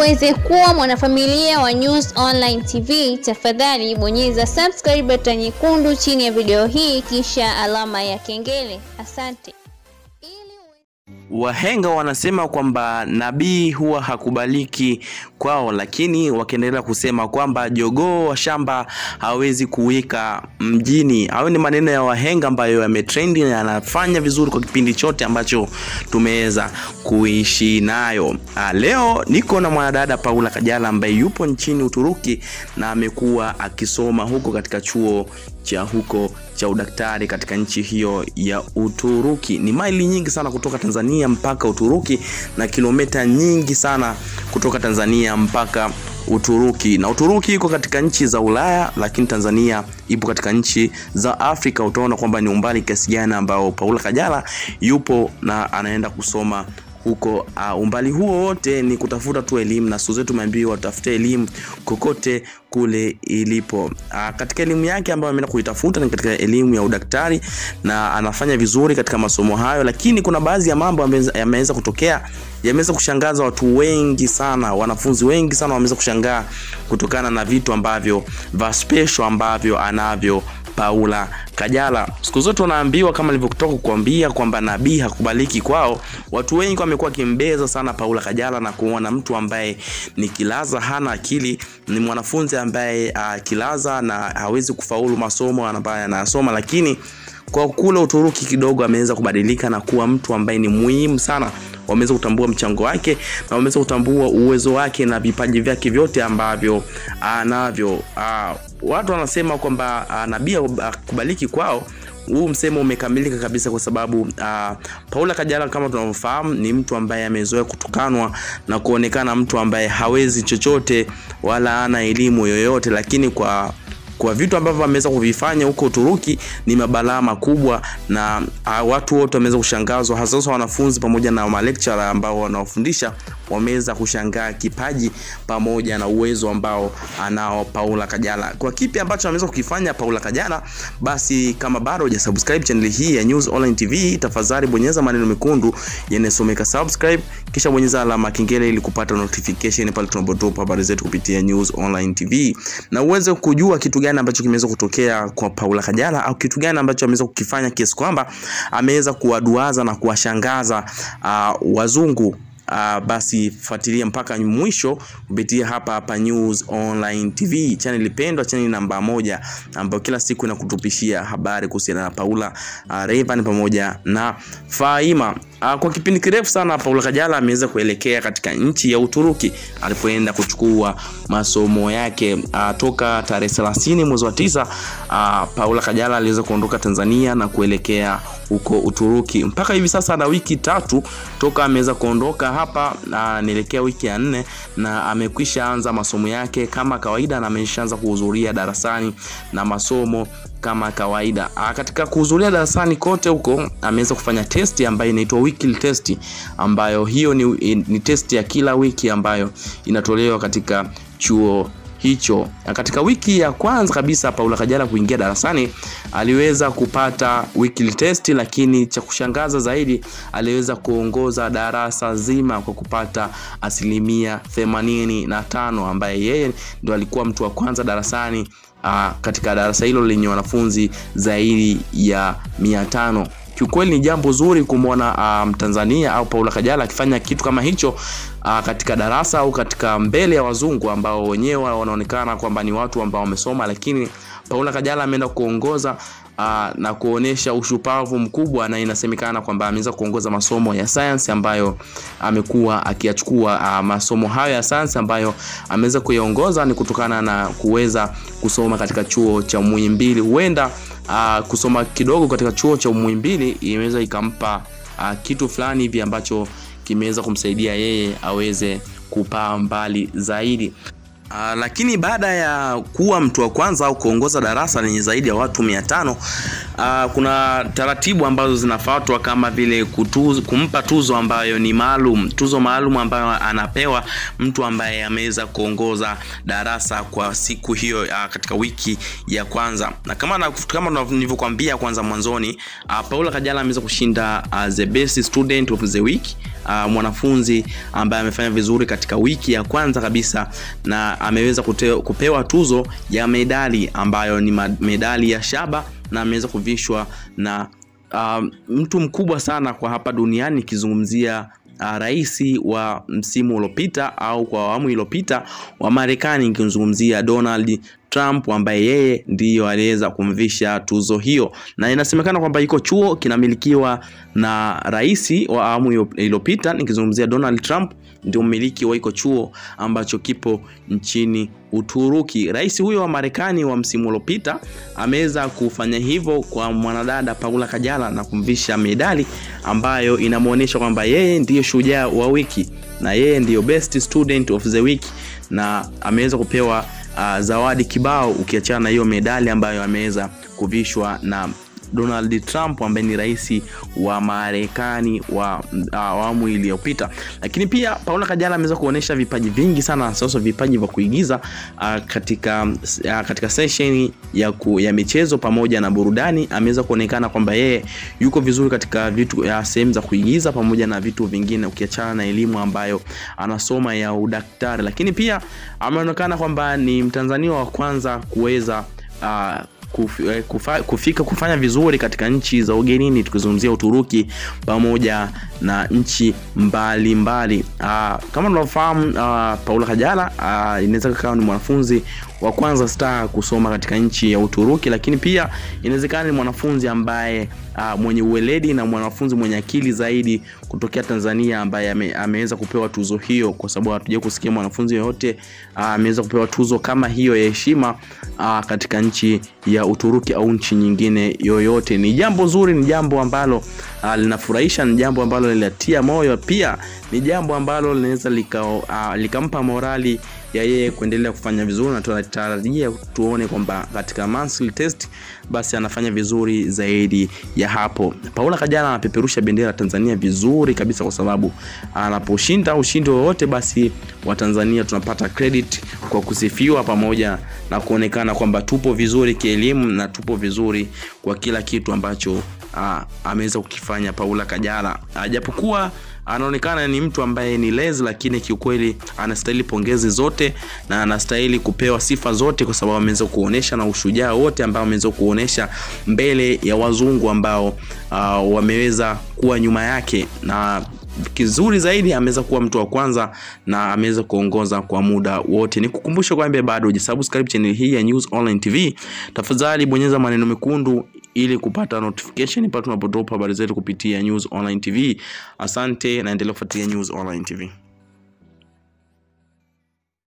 uweze kuwa mwanafamilia wa News Online TV, tafadhali bonyeza subscribe button nyekundu chini ya video hii kisha alama ya kengele. Asante. Wahenga wanasema kwamba nabii huwa hakubaliki kwao, lakini wakiendelea kusema kwamba jogoo wa shamba hawezi kuwika mjini. Hayo ni maneno ya wahenga ambayo yametrendi na yanafanya vizuri kwa kipindi chote ambacho tumeweza kuishi nayo. Ah, leo niko na mwanadada Paula Kajala ambaye yupo nchini Uturuki na amekuwa akisoma huko katika chuo cha huko cha udaktari katika nchi hiyo ya Uturuki. Ni maili nyingi sana kutoka Tanzania mpaka Uturuki na kilomita nyingi sana kutoka Tanzania mpaka Uturuki. Na Uturuki iko katika nchi za Ulaya, lakini Tanzania ipo katika nchi za Afrika. Utaona kwamba ni umbali kiasi gani ambao Paula Kajala yupo na anaenda kusoma huko. Uh, umbali huo wote ni kutafuta tu elimu, na siku zote tumeambiwa tutafute elimu kokote kule ilipo. Uh, katika elimu yake ambayo ameenda kuitafuta ni katika elimu ya udaktari na anafanya vizuri katika masomo hayo, lakini kuna baadhi ya mambo yameweza kutokea yameweza kushangaza watu wengi sana, wanafunzi wengi sana wameweza kushangaa kutokana na vitu ambavyo va special ambavyo anavyo Paula Kajala. Siku zote wanaambiwa kama nilivyotoka kukuambia kwamba nabii hakubaliki kwao. Watu wengi wamekuwa kimbeza sana Paula Kajala na kuona mtu ambaye ni kilaza, hana akili, ni mwanafunzi ambaye uh, kilaza na hawezi kufaulu masomo ambayo anayasoma, lakini kwa kule Uturuki kidogo ameweza kubadilika na kuwa mtu ambaye ni muhimu sana. Wameweza kutambua mchango wake na wameweza kutambua uwezo wake na vipaji vyake vyote ambavyo anavyo. Uh, watu wanasema kwamba uh, nabii akubaliki kwao. Huu msemo umekamilika kabisa kwa sababu uh, Paula Kajala kama tunavyofahamu ni mtu ambaye amezoea kutukanwa na kuonekana mtu ambaye hawezi chochote wala ana elimu yoyote, lakini kwa kwa vitu ambavyo ameweza kuvifanya huko Uturuki ni mabalaa makubwa, na uh, watu wote wameweza kushangazwa, hasa wanafunzi pamoja na malecturer ambao wanaofundisha wameweza kushangaa kipaji pamoja na uwezo ambao anao Paula Kajala. Kwa kipi ambacho ameweza kukifanya Paula Kajala, basi kama bado hujasubscribe channel hii ya News Online TV, tafadhali bonyeza maneno mekundu yanayosomeka subscribe, kisha bonyeza alama kengele ili kupata notification pale tunapodrop habari zetu kupitia News Online TV, na uweze kujua kitu gani ambacho kimeweza kutokea kwa Paula Kajala au kitu gani ambacho ameweza kukifanya kiasi kwamba ameweza kuwaduaza na kuwashangaza uh, wazungu. Uh, basi fuatilia mpaka mwisho kupitia hapa hapa News Online TV, channel pendwa, channel namba moja ambayo kila siku inakutupishia habari kuhusiana na Paula uh, Rayvanny pamoja na Faima. Uh, kwa kipindi kirefu sana Paula Kajala ameweza kuelekea katika nchi ya Uturuki alipoenda kuchukua masomo yake uh, toka tarehe 30 mwezi wa tisa. Uh, Paula Kajala aliweza kuondoka Tanzania na kuelekea huko Uturuki. Mpaka hivi sasa ana wiki tatu toka ameweza kuondoka hapa, anaelekea wiki ya nne na amekwisha anza masomo yake kama kawaida, na ameshaanza kuhudhuria darasani na masomo kama kawaida. A, katika kuhudhuria darasani kote huko ameweza kufanya testi ambayo inaitwa weekly test, ambayo hiyo ni, ni testi ya kila wiki ambayo inatolewa katika chuo hicho. Na katika wiki ya kwanza kabisa Paula Kajala kuingia darasani aliweza kupata weekly test, lakini cha kushangaza zaidi aliweza kuongoza darasa zima kwa kupata asilimia themanini na tano ambaye yeye ndo alikuwa mtu wa kwanza darasani uh, katika darasa hilo lenye wanafunzi zaidi ya mia tano. Kiukweli ni jambo zuri kumwona Mtanzania um, au Paula Kajala akifanya kitu kama hicho uh, katika darasa au katika mbele ya wazungu ambao wenyewe wanaonekana kwamba ni watu ambao wamesoma, lakini Paula Kajala ameenda kuongoza uh, na kuonesha ushupavu mkubwa, na inasemekana kwamba ameweza kuongoza masomo ya science ambayo amekuwa akiyachukua. Uh, masomo hayo ya science ambayo ameweza kuyaongoza ni kutokana na kuweza kusoma katika chuo cha Muhimbili. Huenda uh, kusoma kidogo katika chuo cha Muhimbili imeweza ikampa uh, kitu fulani hivi ambacho kimeweza kumsaidia yeye aweze kupaa mbali zaidi. Uh, lakini baada ya kuwa mtu wa kwanza au kuongoza darasa lenye zaidi ya watu mia tano uh, kuna taratibu ambazo zinafuatwa kama vile kutuzo, kumpa tuzo ambayo ni maalum, tuzo maalum ambayo anapewa mtu ambaye ameweza kuongoza darasa kwa siku hiyo uh, katika wiki ya kwanza, na kama na, kama nilivyokuambia kwanza mwanzoni uh, Paula Kajala ameweza kushinda uh, the best student of the week uh, mwanafunzi ambaye amefanya vizuri katika wiki ya kwanza kabisa na ameweza kute, kupewa tuzo ya medali ambayo ni medali ya shaba na ameweza kuvishwa na uh, mtu mkubwa sana kwa hapa duniani ikizungumzia uh, rais wa msimu uliopita au kwa awamu iliyopita wa Marekani ikimzungumzia Donald Trump ambaye yeye ndiyo aliweza kumvisha tuzo hiyo, na inasemekana kwamba iko chuo kinamilikiwa na rais wa awamu iliyopita, nikizungumzia Donald Trump ndio mmiliki wa iko chuo ambacho kipo nchini Uturuki. Rais huyo wa Marekani wa msimu uliopita ameweza kufanya hivyo kwa mwanadada Paula Kajala na kumvisha medali ambayo inamwonyesha kwamba yeye ndiyo shujaa wa wiki na yeye ndiyo best student of the week na ameweza kupewa uh, zawadi kibao ukiachana na hiyo medali ambayo ameweza kuvishwa na Donald Trump ambaye ni rais wa Marekani wa awamu uh, iliyopita. Lakini pia Paula Kajala ameweza kuonyesha vipaji vingi sana, sasa vipaji vya kuigiza uh, katika uh, katika session ya, ku, ya michezo pamoja na burudani. Ameweza kuonekana kwamba yeye yuko vizuri katika vitu uh, sehemu za kuigiza pamoja na vitu vingine, ukiachana na elimu ambayo anasoma ya udaktari. Lakini pia ameonekana kwamba ni Mtanzania wa kwanza kuweza uh, Kufa, kufika kufanya vizuri katika nchi za ugenini tukizungumzia Uturuki pamoja na nchi mbalimbali. Aa, kama tunavyofahamu Paula Kajala inaweza kuwa ni mwanafunzi wa kwanza star kusoma katika nchi ya Uturuki, lakini pia inawezekana ni mwanafunzi ambaye aa, mwenye uweledi na mwanafunzi mwenye akili zaidi kutokea Tanzania ambaye ame, ameweza kupewa tuzo hiyo, kwa sababu hatuja kusikia mwanafunzi yoyote ameweza kupewa tuzo kama hiyo ya heshima katika nchi ya Uturuki au nchi nyingine yoyote. Ni jambo zuri, ni jambo ambalo uh, linafurahisha, ni jambo ambalo linatia moyo, pia ni jambo ambalo linaweza likampa lika uh, morali ya yeye kuendelea kufanya vizuri, na tunatarajia tuone kwamba katika monthly test basi anafanya vizuri zaidi ya hapo. Paula Kajala anapeperusha bendera ya Tanzania vizuri kabisa, kwa sababu anaposhinda ushindi wowote, basi Watanzania tunapata credit kwa kusifiwa pamoja na kuonekana kwamba tupo vizuri kielimu na tupo vizuri kwa kila kitu ambacho ameweza kukifanya Paula Kajala, japokuwa anaonekana ni mtu ambaye ni lezi, lakini kiukweli anastahili pongezi zote na anastahili kupewa sifa zote, kwa sababu ameweza kuonesha na ushujaa wote ambao ameweza kuonesha mbele ya wazungu ambao uh, wameweza kuwa nyuma yake na kizuri zaidi ameweza kuwa mtu wa kwanza na ameweza kuongoza kwa muda wote. Nikukumbusha kwamba bado hujasubscribe channel hii ya News Online TV, tafadhali bonyeza maneno mekundu ili kupata notification pale tunapodrop habari zetu kupitia News Online TV. Asante na endelea kufuatilia News Online TV.